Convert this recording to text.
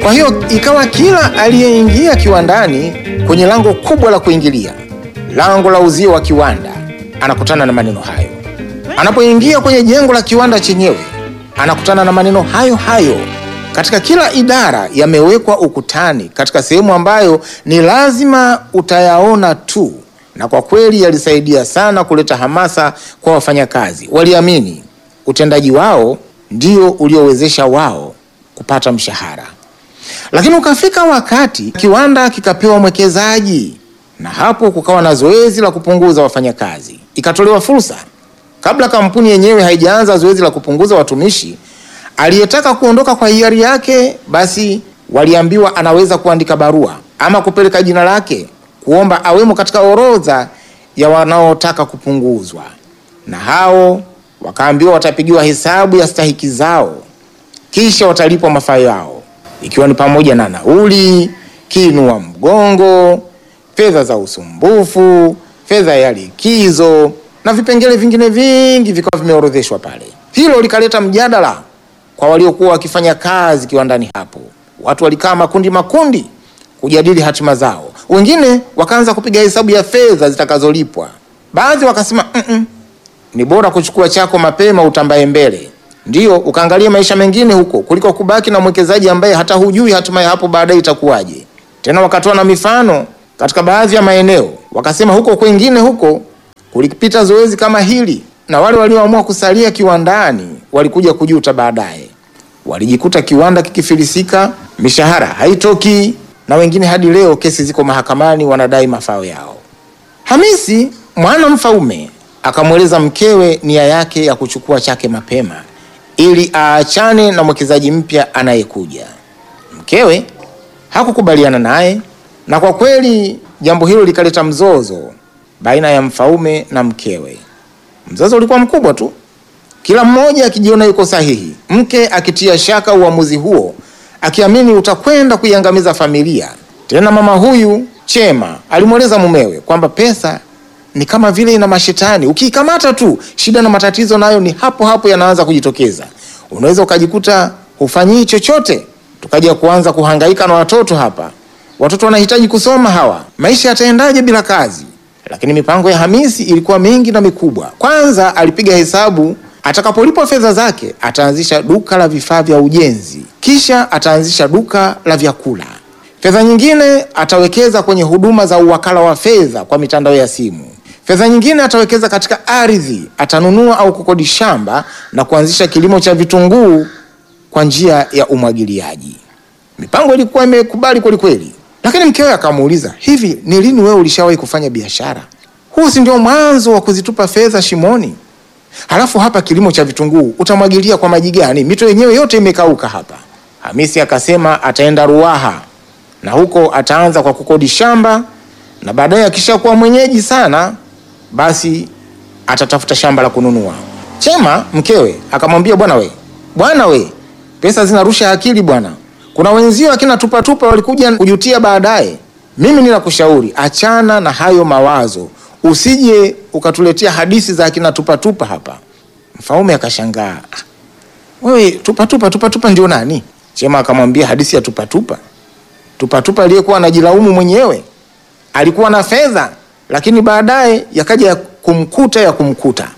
Kwa hiyo ikawa kila aliyeingia kiwandani kwenye lango kubwa la kuingilia, lango la uzio wa kiwanda, anakutana na maneno hayo. Anapoingia kwenye jengo la kiwanda chenyewe, anakutana na maneno hayo hayo. Katika kila idara yamewekwa ukutani, katika sehemu ambayo ni lazima utayaona tu, na kwa kweli yalisaidia sana kuleta hamasa kwa wafanyakazi. Waliamini utendaji wao ndio uliowezesha wao kupata mshahara. Lakini ukafika wakati kiwanda kikapewa mwekezaji, na hapo kukawa na zoezi la kupunguza wafanyakazi. Ikatolewa fursa, kabla kampuni yenyewe haijaanza zoezi la kupunguza watumishi, aliyetaka kuondoka kwa hiari yake, basi waliambiwa anaweza kuandika barua ama kupeleka jina lake kuomba awemo katika orodha ya wanaotaka kupunguzwa, na hao wakaambiwa watapigiwa hesabu ya stahiki zao, kisha watalipwa mafao yao ikiwa ni pamoja na nauli, kiinua mgongo, fedha za usumbufu, fedha ya likizo na vipengele vingine vingi vikawa vimeorodheshwa pale. Hilo likaleta mjadala kwa waliokuwa wakifanya kazi kiwandani hapo. Watu walikaa makundi makundi kujadili hatima zao, wengine wakaanza kupiga hesabu ya fedha zitakazolipwa. Baadhi wakasema mm -mm, ni bora kuchukua chako mapema utambaye mbele Ndiyo, ukaangalia maisha mengine huko kuliko kubaki na mwekezaji ambaye hata hujui hatima ya hapo baadaye itakuwaje. Tena wakatoa na mifano katika baadhi ya maeneo, wakasema huko kwengine huko kulipita zoezi kama hili, na wale walioamua kusalia kiwandani walikuja kujuta baadaye. Walijikuta kiwanda kikifilisika, mishahara haitoki, na wengine hadi leo kesi ziko mahakamani, wanadai mafao yao. Hamisi mwana mfaume akamweleza mkewe nia yake ya kuchukua chake mapema ili aachane na mwekezaji mpya anayekuja. Mkewe hakukubaliana naye, na kwa kweli jambo hilo likaleta mzozo baina ya mfaume na mkewe. Mzozo ulikuwa mkubwa tu, kila mmoja akijiona yuko sahihi, mke akitia shaka uamuzi huo, akiamini utakwenda kuiangamiza familia. Tena mama huyu Chema alimweleza mumewe kwamba pesa ni kama vile ina mashetani, ukiikamata tu shida na matatizo nayo ni hapo hapo yanaanza kujitokeza. Unaweza ukajikuta hufanyii chochote, tukaja kuanza kuhangaika na watoto hapa. Watoto wanahitaji kusoma hawa, maisha yataendaje bila kazi? Lakini mipango ya Hamisi ilikuwa mingi na mikubwa. Kwanza alipiga hesabu, atakapolipwa fedha zake ataanzisha duka la vifaa vya ujenzi, kisha ataanzisha duka la vyakula. Fedha nyingine atawekeza kwenye huduma za uwakala wa fedha kwa mitandao ya simu. Fedha nyingine atawekeza katika ardhi, atanunua au kukodi shamba na kuanzisha kilimo cha vitunguu kwa njia ya umwagiliaji. Mipango ilikuwa imekubali kweli kweli, lakini mkewe akamuuliza, hivi ni lini wewe ulishawahi kufanya biashara? Huu si ndio mwanzo wa kuzitupa fedha shimoni? Halafu hapa kilimo cha vitunguu utamwagilia kwa maji gani? Mito yenyewe yote imekauka hapa. Hamisi akasema ataenda Ruaha na huko ataanza kwa kukodi shamba na baadaye akishakuwa mwenyeji sana basi atatafuta shamba la kununua. Chema mkewe akamwambia, bwana we, bwana we, pesa zinarusha akili bwana. Kuna wenzio akina tupatupa walikuja kujutia baadaye. Mimi ninakushauri achana na hayo mawazo, usije ukatuletea hadithi za akina tupatupa hapa. Mfaume akashangaa, wewe tupatupa tupatupa ndio nani? Chema akamwambia hadithi ya tupatupa. Tupatupa aliyekuwa anajilaumu mwenyewe, alikuwa na fedha lakini baadaye yakaja ya kumkuta ya kumkuta.